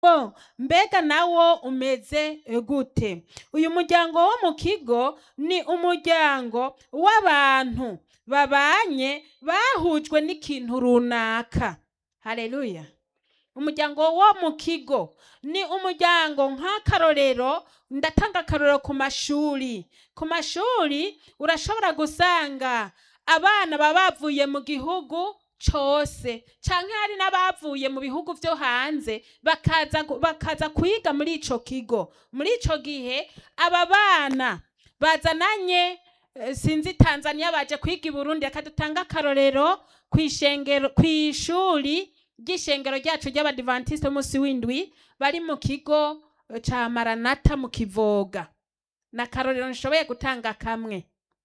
muryango mbega nawo umeze gute uyu muryango wo mu kigo ni umuryango w'abantu babanye bahujwe n'ikintu runaka haleluya umuryango wo mu kigo ni umuryango nk'akarorero ndatanga akarorero ku mashuri ku mashuri urashobora gusanga abana baba bavuye mu gihugu cose canke hari n'abavuye mu bihugu vyo hanze bakaza gu- bakaza kwiga muri ico kigo muri ico gihe aba bana bazananye eh, sinzi tanzania baje kwiga i burundi reka dutange akarorero kw'ishengero kw'ishuri ry'ishengero ryacu ry'abadivantisite umunsi w'indwi bari mu kigo eh, ca maranata mu kivoga na karorero nshoboye gutanga kamwe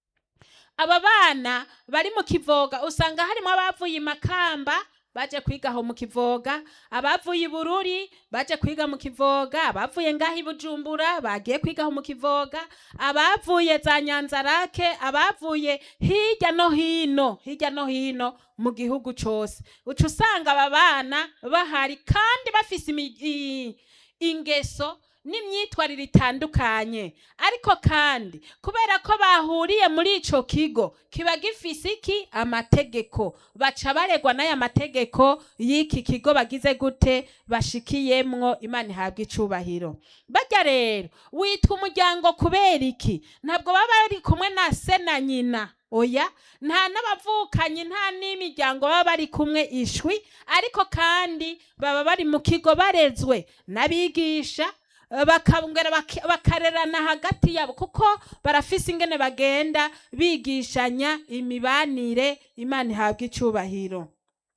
aba bana bari mu kivoga usanga harimo abavuye i makamba baje kwiga aho mu kivoga abavuye i bururi baje kwiga mu kivoga abavuye ngaho i bujumbura bagiye kwiga aho mu kivoga abavuye za nyanzarake abavuye hirya no hino hirya no hino mu gihugu cose uca usanga aba bana bahari kandi bafise imi- i- ingeso n'imyitwarire itandukanye ariko kandi kubera ko bahuriye muri ico kigo kiba gifise iki amategeko baca baregwa n'aya mategeko y'iki kigo bagize gute bashikiyemwo imana ihabwa icubahiro barya rero witwa umuryango kubera iki ntabwo baba bari kumwe na se na nyina oya nta n'abavukanyi nta n'imiryango baba bari kumwe ishwi ariko kandi baba bari mu kigo barezwe n'abigisha eh, bakongera bak- bakarerana hagati yabo kuko barafise ingene bagenda bigishanya imibanire imana ihabwa icubahiro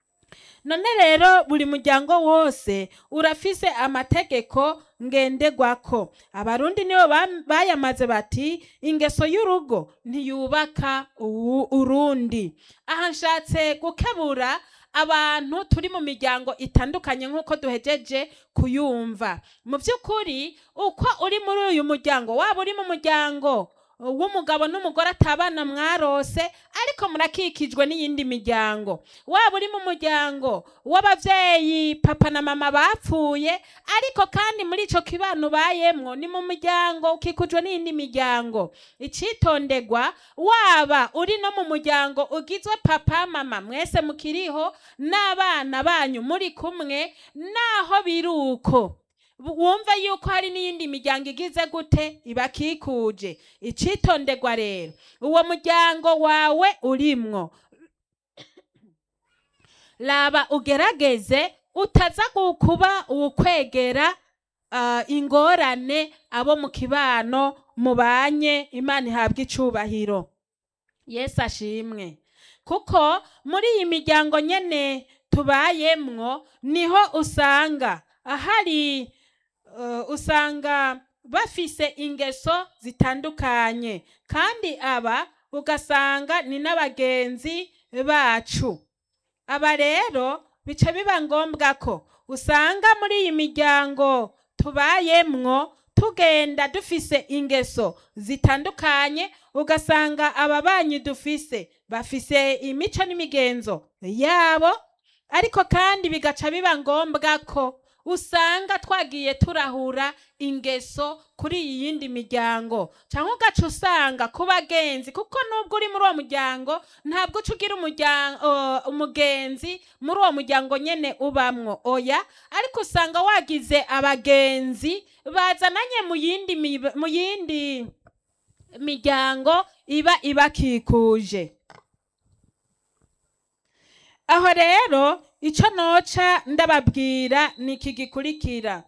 none rero buri muryango wose urafise amategeko ngenderwako abarundi nibo bam- bayamaze bati ingeso y'urugo ntiyubaka uwu- urundi aha nshatse gukebura abantu turi mu miryango itandukanye nk'uko duhejeje kuyumva mu by'ukuri uko uri muri uyu muryango waba uri mu muryango w'umugabo n'umugore atabana mwarose ariko murakikijwe n'iyindi miryango waba uri mu muryango w'abavyeyi papa na mama bapfuye ariko kandi muri ico kibano ubayemwo ni mu muryango ukikujwe n'iyindi miryango icitondegwa waba uri no mu muryango ugizwe papa mama mwese mukiriho n'abana banyu muri kumwe naho biri uko wumve yuko hari n'iyindi miryango igize gute ibakikuje icitondegwa rero uwo muryango wawe urimwo raba ugerageze utaza gu- kuba ukwegera ah, ingorane abo mu kibano mubanye imana ihabwa icubahiro yesu ashimwe kuko muri iyi miryango nyene tubayemwo niho usanga ahari uh, usanga bafise ingeso zitandukanye kandi aba ugasanga ni n'abagenzi bacu aba rero bica biba ngombwa ko usanga muri iyi miryango tubayemwo tugenda dufise ingeso zitandukanye ugasanga ababanyi dufise bafise imico n'imigenzo yabo ariko kandi bigaca biba ngombwa ko usanga twagiye turahura ingeso kuri iyi yindi miryango cyangwa ugaca usanga ku bagenzi kuko nubwo uri muri uwo muryango ntabwo uca ugira umuryango umugenzi muri uwo muryango nyene ubamwo oya ariko usanga wagize abagenzi bazananye mu yindi mi- mu yindi miryango iba ibakikuje aho rero icyo noca ndababwira ni iki gikurikira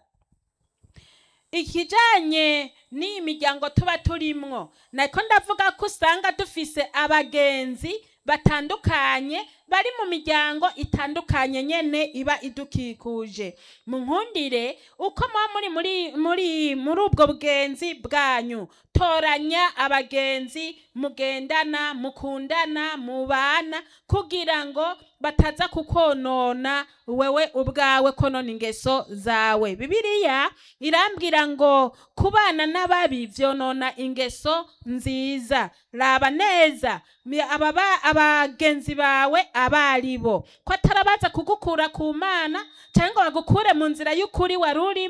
ikijanye n'iyi miryango tuba turimwo nako ndavuga ko usanga dufise abagenzi batandukanye bari mu miryango itandukanye nyene iba idukikuje mu nkundire uko muba muri muri muri muri ubwo bugenzi bwanyu toranya abagenzi mugendana mukundana mubana kugira ngo bataza kukonona wewe ubwawe konona ingeso zawe bibiliya irambwira ngo kubana n'ababi vyonona ingeso nziza raba neza mi- ababa abagenzi bawe abari bo ko atarabaza kugukura ku mana cyangwa ngo bagukure mu nzira y'ukuri wari urimo